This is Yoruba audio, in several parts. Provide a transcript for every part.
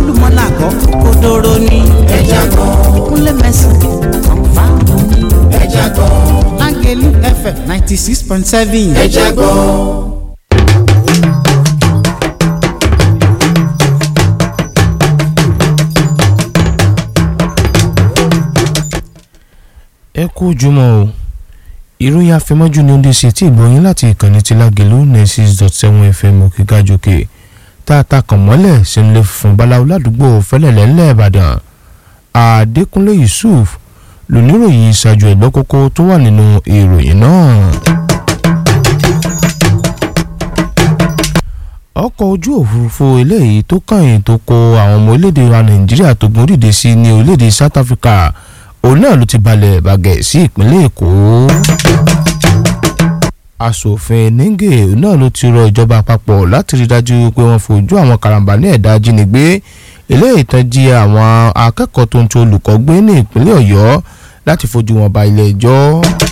olúmọlá àgọ́ òkodoro ní. ẹja gbọ́ kúnlẹ̀ mẹ́sàn-án kànfà òní. ẹja gbọ́ lágẹ̀lú fm ninety six point seven. ẹja gbọ́. ẹ kú ojúmọ́ o ìròyìn àfẹmọ́jú ni ó lè ṣe tí ìgbọ̀nyín láti ìkànnì ti lágẹ̀lú nine dot seven fm òkègájòkè tá a ta kàn mọ́lẹ̀ sínú ilé funfun báláwo ládùúgbò fẹ́lẹ̀lẹ́ ńlẹ̀ ìbàdàn àdékúnlé yusuf lóníròyìn ìṣàjò ẹ̀gbọ́n kókó tó wà nínú ìròyìn náà. ọkọ̀ ojú òfurufú eléyìí tó kàn tó kó àwọn ọmọ orílẹ̀-èdè wa nàìjíríà tó gun orílẹ̀-èdè sí ní orílẹ̀-èdè south africa òun náà ló ti balẹ̀ bàgẹ́ sí ìpínlẹ̀ èkó. asòfin nígè náà ló ti rọ ìjọba àpapọ̀ láti rí dájú pé wọ́n fojú àwọn karambà ní ẹ̀dá ajínigbé eléyìí tán jí àwọn akẹ́kọ̀ọ́ tó ń tó olùkọ́ gbé ní ìpínlẹ̀ ọ̀yọ́ láti fojú wọn ba ilé ẹjọ́.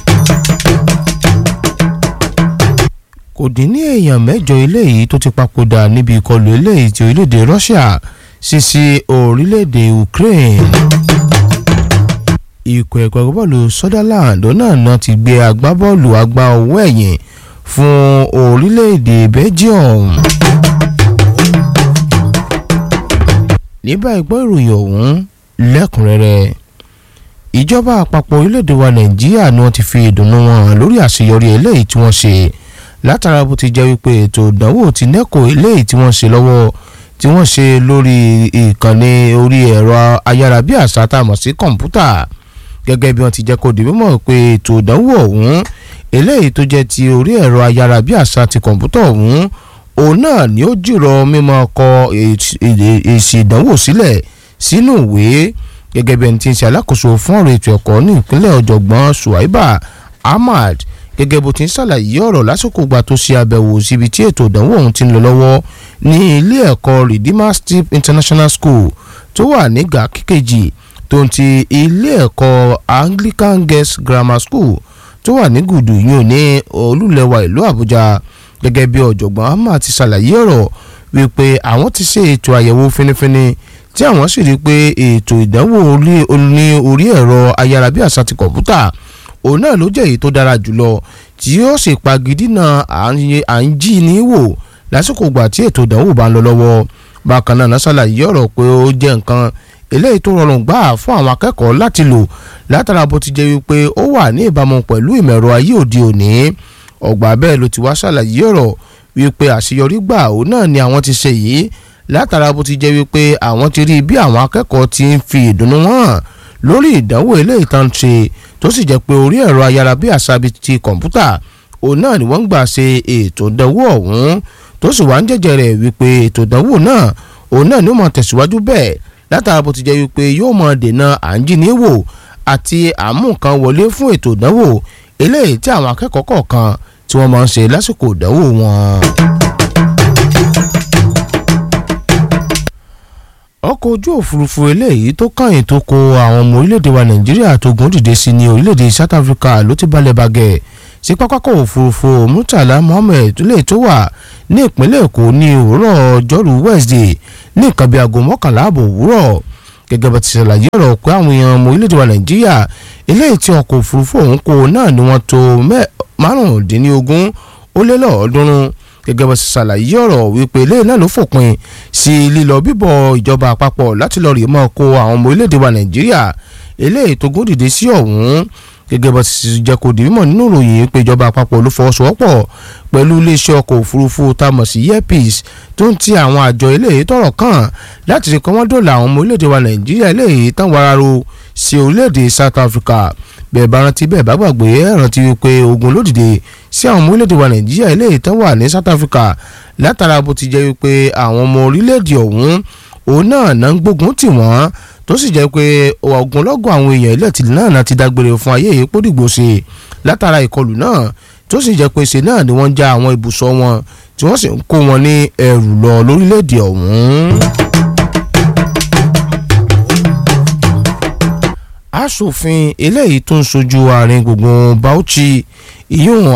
kò dín ní èèyàn mẹ́jọ eléyìí tó ti papòdà níbi ìkọlù eléyìí ti orílẹ̀-èdè russia sí sí orílẹ̀-èdè ukraine ikọ̀ ẹ̀kọ́ agbábọ́ọ̀lù Sunderland náà náà ti gbé agbábọ́ọ̀lù agbá ọwọ́ ẹ̀yìn fún orílẹ̀-èdè Belgium. ní báyìí gbọ́ ìròyìn ọ̀hún lẹ́kùnrẹ́rẹ́ ìjọba àpapọ̀ orílẹ̀-èdè wa Nàìjíríà ni wọ́n ti fi ìdùnnú wọn hàn lórí àṣeyọrí eléyìí tí wọ́n ṣe látara bó ti jẹ́ wípé ètò ìdánwò ti NECO eléyìí tí wọ́n ṣe lọ́wọ́ tí wọ́n ṣe lórí ìkànnì orí ẹ̀rọ ayárabíàṣá tá a mọ̀ sí kọ̀ǹpútà gẹ́gẹ́ bí wọ́n ti jẹ́ kó di mímọ̀ pé ètò ìdánwò ọ̀hún eléyìí tó jẹ́ ti orí ẹ̀rọ ayárabíàṣá ti kọ̀ǹpútà ọ̀hún òun náà ni ó jìrọ̀ mímọ́ kọ èsì ìdánwò sílẹ̀ sínú ìwé gẹ́gẹ́ bí ẹni tí ń ṣe alákòóso fún ọ̀rọ̀ ètò ẹ̀kọ́ ní ìpínlẹ̀ ọ̀jọ̀gbọ́n Suwaiba Ahmad gẹ́gẹ́ bó ti ń ṣàlàyé ọ̀rọ̀ lásìkò gbà tó ṣe àbẹ̀wò síbi tí ètò ìdánwò ọ̀hún ti ń lọ lọ́wọ́ ní ilé ẹ̀kọ́ Redeemer Steep International School tó wà ní gàkíkejì tó ń ti ilé ẹ̀kọ́ Anglican Girls Grammar School tó wà ní gùdù yìí ní olúlẹ̀wà ìlú Àbújá gẹ́gẹ́ bí ọ̀jọ̀gbọ́n Ahmad ti ṣàlàyé ọ̀rọ̀ wípé àwọn ti ṣe ètò àyẹ̀wò finifini tí àwọn sì rí i pé ètò ìdánwò ní orí ẹ̀rọ ayárabíàṣá ti kọ̀ǹpútà òun náà ló jẹ́ èyí tó dára jùlọ tí yóò sì pagidínà à ń jí ní wò lásìkò ìgbà tí ètò ìdánwò bá ń lọ lọ́wọ́ bákan náà náà ṣàlàyé ọ̀rọ̀ pé ó jẹ́ nǹkan eléyìí tó rọrùn gbà fún àwọn akẹ́kọ̀ọ́ láti lò látara bó ti jẹ́ wípé ó wà ní ìbámu pẹ̀lú ìmọ̀ ẹ̀rọ ayé òde òní ọgbà bẹ́ẹ̀ ló ti wá ṣàlàyé ọ̀rọ̀ wípé àṣeyọrí gbà òun náà ni àwọn ti ṣe yìí látara bó ti jẹ́ wípé àwọn ti rí bí àwọn akẹ́kọ̀ọ́ ti ń fi ìdùnnú hàn lórí ìdánwò eléyìí tán ṣe tó sì jẹ́ pé orí ẹ̀rọ ayárabíàṣá bíi ti kọ̀ǹpútà òun náà ni wọ́n ń gbà ṣe ètò ìdánwò ọ̀hún tó sì wá ń jẹ́jẹ́ rẹ̀ wípé ètò ìdánwò náà òun náà ni ó máa tẹ̀síwájú bẹ́ẹ̀ látara bó ti jẹ́ wípé yóò máa dènà à ń jíníwò àti àmúǹkan wọlé fún ètò ìdánwò eléyìí tí àwọn akẹ́kọ̀ọ́ kọ̀ọ̀kan tí wọ́n máa ń ṣe lásìkò ìdánwò wọn. ọkọ̀ ojú òfurufú eléyìí tó kàn tó kó àwọn ọmọ orílẹ̀-èdè wa nàìjíríà tó gùn dìde sí ní orílẹ̀-èdè south africa ló ti balẹ̀ bàgẹ́ sí pápákọ̀ òfurufú murtala mohammed lè tó wà ní ìpínlẹ̀ èkó ní òwúrọ̀ ọjọ́rú wednesday ní nǹkan bíi aago mọ́kànlá ààbò òwúrọ̀ gẹ́gẹ́ bá ti ṣàlàyé ọ̀rọ̀ pé àwọn èèyàn ọmọ orílẹ̀-èdè wa nàìjíríà eléyìí tí ọkọ̀ òfurufú ọ̀hún kó náà ni wọ́n tó márùndínlógún ó lé lọ́ọ̀ọ́dúnrún gẹ́gẹ́ bá ti ṣàlàyé ọ̀rọ̀ wípé ilé náà ló fòpin sí lílọ bíbọ̀ ìjọba àpapọ̀ láti lọ́ọ́ rí mọ́ kó àwọn ọmọ orílẹ̀-èdè wa nàìjíríà eléyìí tó gún dìde sí ọ̀hún gẹ́gẹ́ bá ti jẹ́ kó di mímọ̀ nínú ìròyìn pé ìjọba àpapọ̀ ló fọwọ́sowọ́pọ̀ pẹ̀lú iléeṣẹ́ ọkọ̀ òfurufú tá a mọ̀ sí airpeace tó ń ti àwọn àjọ eléyìí tọ̀rọ̀ kàn láti rí kọ́ wọ́n dòlà àwọn ọmọ orílẹ̀-èdè wa nàìjíríà eléyìí tán wararo sí orílẹ̀-èdè south africa bẹ́ẹ̀ bá rántí bẹ́ẹ̀ bá gbàgbé ẹ̀ rántí wípé ogun ló dìde sí àwọn ọmọ orílẹ̀-èdè wa nàìjíríà eléyìí tán wà ní south africa látara bó ti jẹ́ wípé àwọn ọmọ orílẹ̀-èdè ọ̀hún òun náà náà ń gbógun tì wọ́n tó sì jẹ́ pé ogunlọ́gọ̀ àwọn èèyàn ilẹ̀ tìlú náà náà ti dágbére fún ayé èyí pódìgbò ṣe látara ìkọlù náà tó sì jẹ́ pé ṣe náà ni wọ́n já àwọn ibùsọ̀ wọn tí wọ́n sì ń kó wọn ní ẹrù lọ lórílẹ̀‐èdè ọ̀hún. aṣòfin eléyìí tó ń sojú àárín gbùngbùn Bauchi ìyóhùn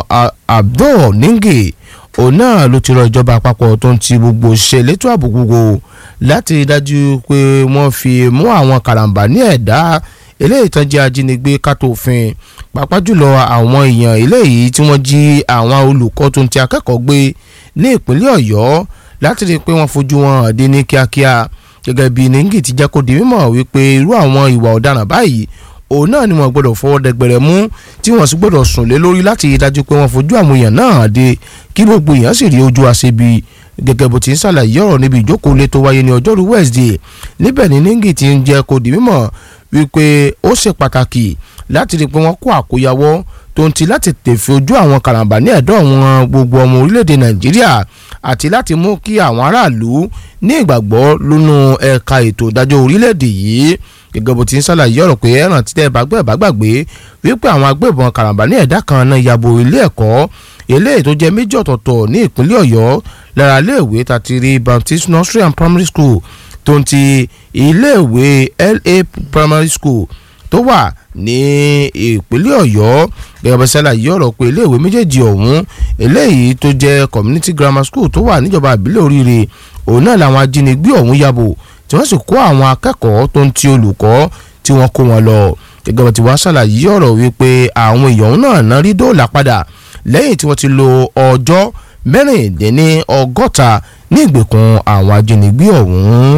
Abdul Ninge òun náà ló ti rọ ìjọba àpapọ̀ tó ń ti gbogbo òṣìṣẹ́ elétò ààbò gbogbo láti rí dájú pé wọ́n fi mú àwọn karambà ní ẹ̀dá eléyìí tán jẹ́ ajínigbé kátó òfin pàápàá jùlọ àwọn èèyàn eléyìí tí wọ́n jí àwọn olùkọ́ tó ń ti akẹ́kọ̀ọ́ gbé ní ìpínlẹ̀ ọ̀yọ́ láti rí i pé wọ́n fojú wọn hàn dé ní kíákíá gẹ́gẹ́ bí nengi ti jẹ́ kó di mímọ̀ wípé irú àwọn ìwà ọ̀daràn báyìí òun náà ni wọ́n gbọ́dọ̀ fọwọ́ dẹgbẹ̀rẹ̀ mú tí wọ́n sì gbọ́dọ̀ sùn lé lórí láti rí i dájú pé wọ́n fojú àwọn èèyàn náà hàn dé kí gbogbo èèyàn sì rí ojú àṣebi gẹ́gẹ́ bó ti ń ṣàlàyé ọ̀rọ̀ níbi ìjókòó lé tó wáyé ní ọjọ́rú Wednesday níbẹ̀ ni nengi ti ń jẹ́ kó di mímọ̀ wípé ó ṣe pàtàkì láti rí i pé wọ́n kó àkóyawọ́ tó ń ti láti tèfé ojú àwọn karambà ní ẹ̀dọ́ wọn gbogbo ọmọ orílẹ̀-èdè Nàìjíríà àti láti mú kí àwọn aráàlú ní ìgbàgbọ́ lónú ẹ̀ka ètò ìdájọ́ orílẹ̀-èdè yìí gẹ́gẹ́ bó ti ń ṣàlàyé ọ̀rọ̀ pé ẹ̀ràn títẹ̀ bàgbẹ́ bàgbàgbé wípé àwọn agbébọn karambà ní ẹ̀dá kan náà yabo ilé ẹ̀kọ́ eléyìí tó jẹ́ méjì ọ̀tọ̀ọ̀tọ̀ ní ìpínlẹ̀ Ọ̀yọ́ lára iléèwé tàtírí Baptist Nursery and Primary School tó ń ti iléèwé LA Primary School tó wà ní ìpínlẹ̀ Ọ̀yọ́ gẹ́gẹ́ bá ṣàlàyé ọ̀rọ̀ pé iléèwé méjèèjì ọ̀hún eléyìí tó jẹ́ community grammar school tó wà níjọba ìbílẹ̀ oríire òun náà làwọn ajínigbé ọ̀hún yabo tí wọ́n sì kó àwọn akẹ́kọ̀ọ́ tó ń ti olùkọ́ tí wọ́n kó wọn lọ gẹ́gẹ́ bá ti wá ṣàlàyé ọ̀rọ̀ wípé àwọn èèyàn náà ná rí dóòlà padà lẹ́yìn tí wọ́n ti lo ọjọ́ mẹ́rìndínní ọgọ́ta ní ìgbèkùn àwọn ajínigbé ọ̀hún.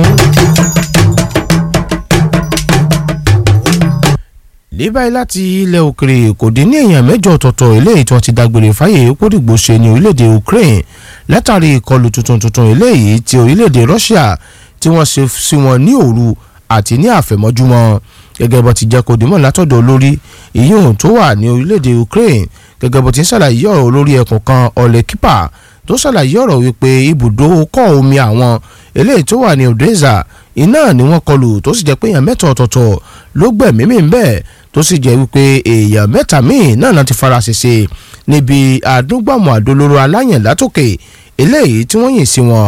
ní báyìí láti ilẹ̀ òkèrè kò dín ní èèyàn mẹ́jọ ọ̀tọ̀ọ̀tọ̀ eléyìí tí wọ́n ti dágbére fáyé kódìgbò ṣe ní orílẹ̀-èdè Ukraine látàrí ìkọlù tuntun tuntun eléyìí ti orílẹ̀-èdè Russia tí wọ́n ṣe sí wọn ní òru àti ní àfẹ̀mọ́júmọ́ gẹ́gẹ́ bó ti jẹ́ kó dìmọ̀ látọ̀dọ̀ olórí ìyóhùn tó wà ní orílẹ̀-èdè Ukraine gẹ́gẹ́ bó ti ń ṣàlàyé ọ̀rọ̀ olórí ẹkùn kan ọ̀lẹ́kípà tó ṣàlàyé ọ̀rọ̀ wípé ibùdó kọ́ omi àwọn eléyìí tó wà ní Odessa iná ni wọ́n kọlù tó sì jẹ́ pé èèyàn mẹ́ta ọ̀tọ̀ọ̀tọ̀ ló gbẹ̀mí mi bẹ́ẹ̀ tó sì jẹ́ wípé èèyàn mẹ́ta míì náà náà ti fara ṣèṣe níbi àdúgbàmù àdólóró aláyàn látòkè eléyìí tí wọ́n yìn sí wọn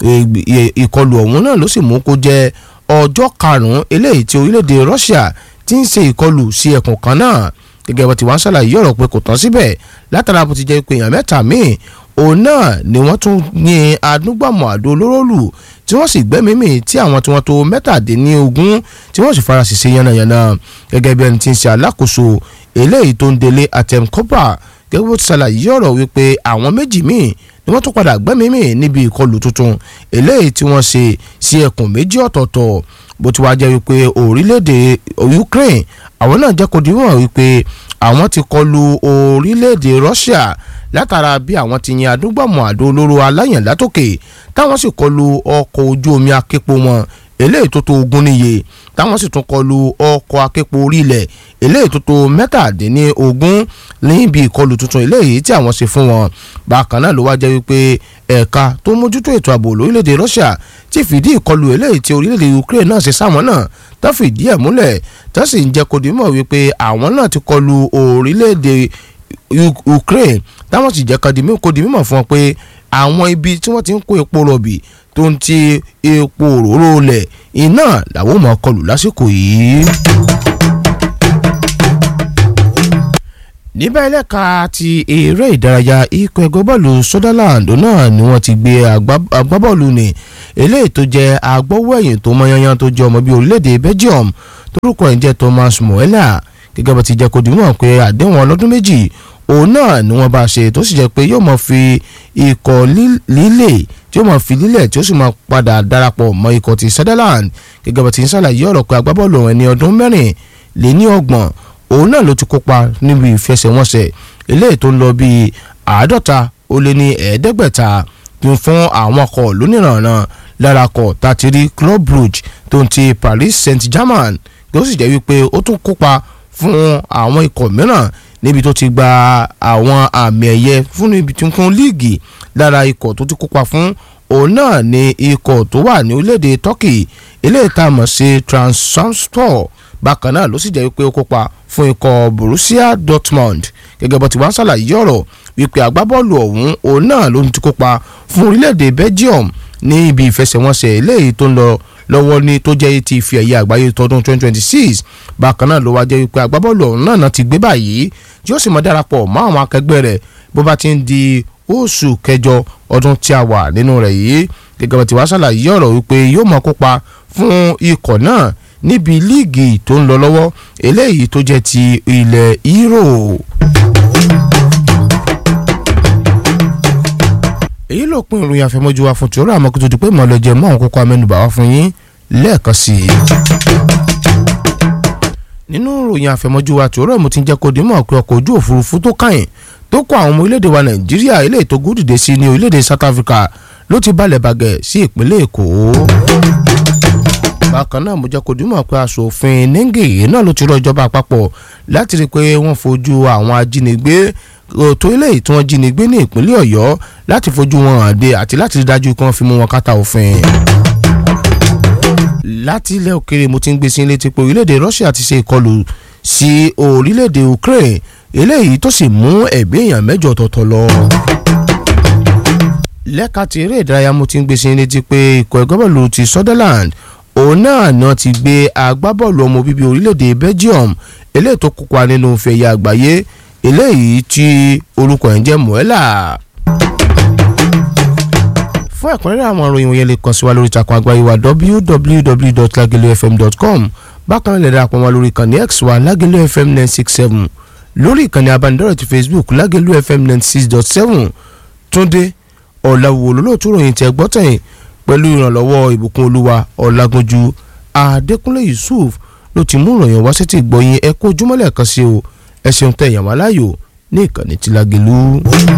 ìkọlù ọ̀hún náà ló sì mú kó jẹ́ ọjọ́ karùn-ún eléyìí tí orílẹ̀-èdè Russia ti ń ṣe ìkọlù sí ẹkùn kan náà gẹ́gẹ́ bó ti wá ń ṣàlàyé ọ̀rọ̀ pé kò tán síbẹ̀ látara bó ti jẹ́ pé èèyàn mẹ́ta míì òun náà ni wọ́n tún yin adúgbàmù àdó olóró lù tí wọ́n sì gbẹ́mí mì tí àwọn tí wọ́n tó mẹ́tàdínlógún tí wọ́n sì fara ṣèṣe yánnayànna gẹ́gẹ́ bí ẹni tí ń ṣe alákòóso eléyìí tó ń délé atem cobra gẹ́gẹ́ bó ti ṣàlàyé ọ̀rọ̀ wípé àwọn méjì míì ni wọ́n tún padà gbẹ́mí mì níbi ìkọlù tuntun eléyìí tí wọ́n ṣe sí ẹkùn méjì ọ̀tọ̀ọ̀tọ̀ bó ti wá jẹ́ wípé orílẹ̀-èdè Ukraine àwọn náà jẹ́ kó dìwọ̀n wípé àwọn ti kọlù orílẹ̀-èdè Russia látara bí àwọn ti yin adúgbàmọ̀ àdó olóró aláyàn látòkè táwọn sì kọlù ọkọ̀ ojú omi aképo wọn eléyìí tó tó ogún níye táwọn sì tún kọlù ọkọ̀ aképo orí ilẹ̀ eléyìí tó tó mẹ́tàdínní ogún níbi ìkọlù tuntun eléyìí tí àwọn ṣe fún wọn bákan náà ló wá jẹ́ wípé ẹ̀ka tó mójútó ètò ààbò lórílẹ̀‐èdè Russia ti fìdí ìkọlù eléyìí tí orílẹ̀‐èdè Ukraine náà ṣe sáwọn náà tó fìdí ẹ̀ múlẹ̀ tó sì ń jẹ́ kó di mọ̀ wípé àwọn náà ti kọlù orílẹ̀‐èdè Ukraine táwọn sì jẹ́ kó di mímọ̀ fún wọn pé àwọn ibi tí wọ́n ti ń kó epo rọ̀bì tó ń ti epo òróró lẹ̀ iná làwọn ò mọ̀ kọlù lásìkò yìí. níbẹ̀ ẹlẹ́ka ti eré ìdárayá ikọ̀ ẹgbẹ́ bọ́ọ̀lù Sunderland náà ni wọ́n ti gbé agbábọ́ọ̀lù ní eléyìí tó jẹ́ agbọ́wọ́ẹ̀yìn tó mọ́yányán tó jẹ́ ọmọ bíi orílẹ̀-èdè Belgium torúkọ ẹ̀ ń jẹ́ Thomas Muller gẹ́gẹ́ bá ti jẹ́ kó dìímọ̀ pé àdéhùn ọlọ́dún méjì òun náà ni wọ́n bá ṣe tó sì jẹ́ pé yóò máa fi ikọ̀ líle tí yóò máa fi lílẹ̀ tí ó sì máa padà darapọ̀ mọ́ ikọ̀ ti Sunderland gẹ́gẹ́ bá ti ń ṣàlàyé ọ̀rọ̀ pé agbábọ́ọ̀lù ẹni ọdún mẹ́rin lé ní ọgbọ̀n òun náà ló ti kópa níbi ìfẹsẹ̀wọnsẹ̀ eléyìí tó ń lọ bíi àádọ́ta ó lé ní ẹ̀ẹ́dẹ́gbẹ̀ta fún àwọn ọkọ̀ lónìrànràn lára ọkọ̀ tàtírí Club Brugge tó ń ti Paris Saint-Germain tó sì jẹ́ wípé ó tún kópa fún àwọn ikọ̀ mìíràn níbi tó ti gba àwọn àmì ẹ̀yẹ fún ibi tí fún líìgì lára ikọ̀ tó ti kópa fún òun náà ni ikọ̀ tó wà ní orílẹ̀-èdè Turkey eléyìí tá a mọ̀ sí Trabzonspor bákan náà ló sì jẹ́ wípé ó kópa fún ikọ̀ Borussia Dortmund gẹ́gẹ́ bó ti wá ń ṣàlàyé ọ̀rọ̀ wípé agbábọ́ọ̀lù ọ̀hún òun náà ló ti kópa fún orílẹ̀-èdè Belgium ní ibi ìfẹsẹ̀wọnsẹ̀ eléyìí tó ń lọ lọ́wọ́ ní tó jẹ́ ti ife ẹ̀yẹ àgbáyé tọdún 2026 bákan náà ló wá jẹ́ wípé agbábọ́ọ̀lù ọ̀hún náà ti gbé báyìí tí ó sì mọ́ darapọ̀ mọ́ àwọn akẹgbẹ́ rẹ̀ bó bá ti ń di oṣù kẹjọ ọdún tí a wà nínú rẹ̀ yìí gẹ́gẹ́ bá ti wá ṣàlàyé ọ̀rọ̀ wípé yóò máa kópa fún ikọ̀ náà níbi líìgì tó ń lọ lọ́wọ́ eléyìí tó jẹ́ ti ilẹ̀ Euro. èyí ló pín ìròyìn àfẹmọ́jú wa fún tòró àmọ́ kó tó di pé mọ̀lẹ́jẹ̀ mọ́ àwọn kókó amẹ́nubà wá fún yín lẹ́ẹ̀kan sí i. nínú ìròyìn àfẹmọ́jú wa tòró mo ti ń jẹ́ kó dimọ̀ pé ọkọ̀ ojú òfurufú tó kàn tó kó àwọn ọmọ orílẹ̀-èdè wa nàìjíríà ilé ètò gúdìdè sí ní orílẹ̀-èdè South Africa ló ti balẹ̀ bàgẹ́ sí ìpínlẹ̀ èkó. bákan náà mo jẹ́ kó dimọ̀ pé aṣòfin Nengi náà ló ti rọ ìjọba àpapọ̀ láti rí i pé wọ́n fojú àwọn ajínigbé tó eléyìí tí wọ́n jí ni gbé ní ìpínlẹ̀ ọ̀yọ́ láti fojú wọn hàn dé àti láti rí dájú kí wọ́n fi mú wọn kátà òfin. láti ilẹ̀ òkèrè mo ti ń gbé sí létí pé orílẹ̀-èdè Russia ti ṣe ìkọlù sí orílẹ̀-èdè Ukraine eléyìí tó sì mú ẹ̀mí èèyàn mẹ́jọ ọ̀tọ̀ọ̀tọ̀ lọ. lẹ́ka ti eré ìdárayá mo ti ń gbé sí létí pé ikọ̀ ẹgbẹ́ bọ́ọ̀lù ti Sunderland òun náà ni wọ́n ti gbé agbábọ́ọ̀lù ọmọ bíbí orílẹ̀-èdè Belgium eléyìí tó kópa nínú fẹ̀yẹ àgbáyé eléyìí tí orúkọ ẹ̀ ń jẹ́ Muela. fún ẹ̀kúnrẹ́rẹ́ àwọn ìròyìn wọ̀nyẹn lè kàn sí wa lórí ìtàkùn àgbáyé wa www.lagelofm.com bákan náà lè darapọ̀ wọn lórí ìkànnì x wa Lagelu FM nine six seven lórí ìkànnì abánidọ́rẹ̀ ti Facebook Lagelu FM ninety six dot seven Túndé ọ̀làwò lólóòtú ròyìn tẹ́ gbọ́tẹ̀yìn pẹ̀lú ìrànlọ́wọ́ ìbùkún olúwa ọ̀làgúnjú Adékúnlé Yusuf ló ti mú ìròyìn wá sétí gbọ́yìn ẹ kó ojúmọ́lẹ̀ kan sí o ẹ ṣeun tẹ ìyàwó aláyò ní ìkànnì tí Lágelú.